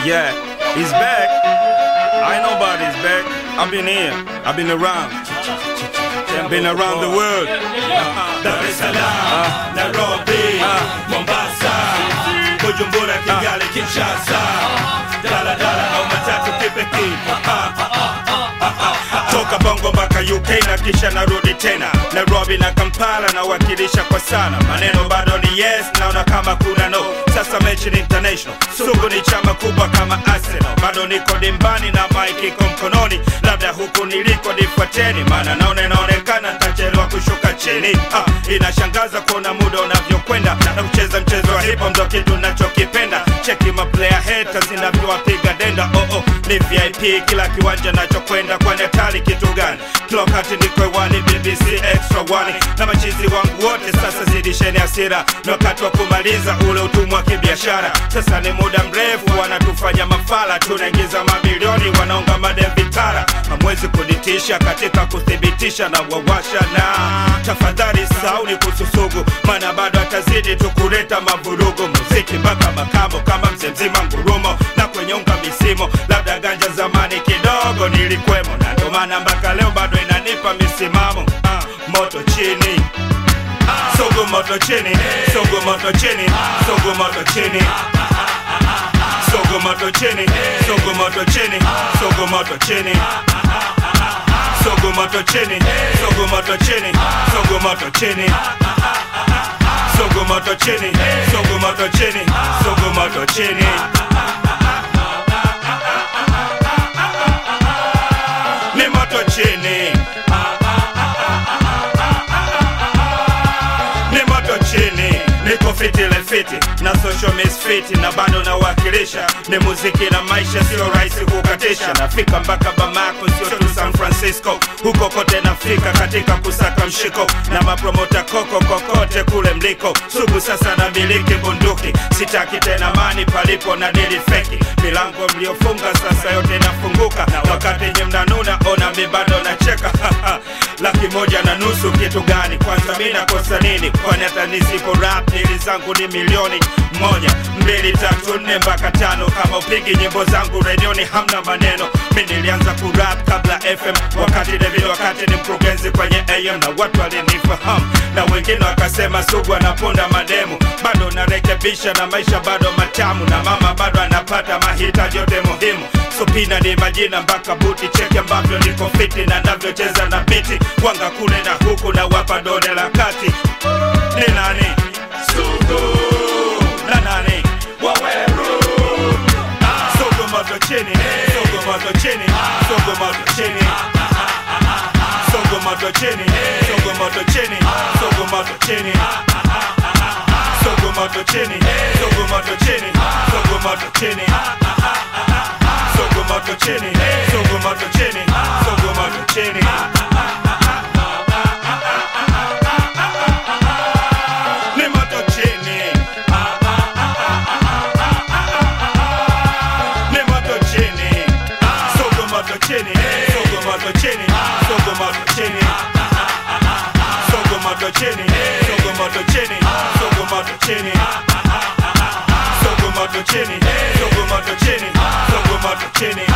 Yeah, he's back. I know about his back. I've been here. I've been around. I've been around the world. Dar es Salaam, Nairobi, Mombasa, Bujumbura, Kigali, Kinshasa, Dala Dala au matatu kipekee. Toka Bongo mpaka UK na kisha narudi tena Nairobi na Kampala nawakilisha kwa sana, maneno bado ni yes, naona kama kuna no. Sasa mechi ni international, sugu ni chama kubwa kama Arsenal, bado niko dimbani na mike iko mkononi, labda huku niliko nifuateni, maana naona inaonekana nitachelewa kushuka chini. Ah, inashangaza kuona muda unavyokwenda na kucheza mchezo wa hip hop ndo kitu nachokipenda. Cheki ma player haters inavyowapiga denda. Oh oh, ni VIP kila kiwanja nachokwenda, kwani hatari kitu gani? Kila wakati niko hewani, BBC extra one na machizi wangu wote. Sasa zidisheni hasira, ni wakati wa kumaliza ule utumwa wa kibiashara. Sasa ni muda mrefu wanatufanya mafala, tunaingiza mamilioni, wanaunga madem vitara. Hamwezi kunitisha katika kuthibitisha na wawasha na tafadhali sauni kususugu, maana bado atazidi tu kuleta mavurugu. Muziki mpaka makamo kama mzee mzima ngurumo na kwenye unga misimo, labda ganja zamani kidogo nilikwemo, na ndo maana mpaka leo bado inanipa misimamo. Ah, moto chini Sogo moto chini, sogo moto chini, sogo moto chini. Sogo moto chini, sogo moto chini, sogo moto chini. Sogo moto chini, sogo moto chini, sogo moto chini. Sogo moto chini, sogo moto chini, sogo moto chini. Ni moto chini. ni moto chini niko fiti le fiti na social misfiti na bado nawakilisha ni muziki na maisha sio rahisi kukatisha nafika mpaka bamako sio tu san francisco huko kote nafika katika kusaka mshiko na mapromota koko kokote kule mliko sugu sasa na miliki bunduki sitaki tena mani palipo na dili feki milango mliofunga sasa yote inafunguka na wakati nye mnanuna ona mi bado nacheka laki moja na nusu kitu gani kwanza mi nakosa nini kwani hata nisipo rap dili zangu ni milioni moja mbili tatu nne mpaka tano kama upigi nyimbo zangu redioni hamna maneno mi nilianza kurap kabla fm wakati devile wakati ni mkurugenzi kwenye am na watu walinifahamu na wengine wakasema sugu anaponda mademu bado narekebisha na maisha bado matamu na mama bado anapata mahitaji yote muhimu supina ni majina mpaka buti cheke ambavyo niko fiti na navyocheza na biti wanga kule na huku na wapa dole la kati ni nani sugu na nani waweru Sogo moto chini, sogo moto chini, sogo moto chini. Sogo moto chini, sogo moto chini, sogo moto chini. Sogo moto chini, sogo moto chini, sogo moto chini. Sogo moto chini, sogo moto chini, sogo moto chini. Ni moto chini. Ni moto chini. Sogo moto chini, sogo moto chini, sogo moto chini. Sogo moto chini, sogo moto chini, sogo moto chini. Sogo moto chini, sogo moto chini, sogo moto chini.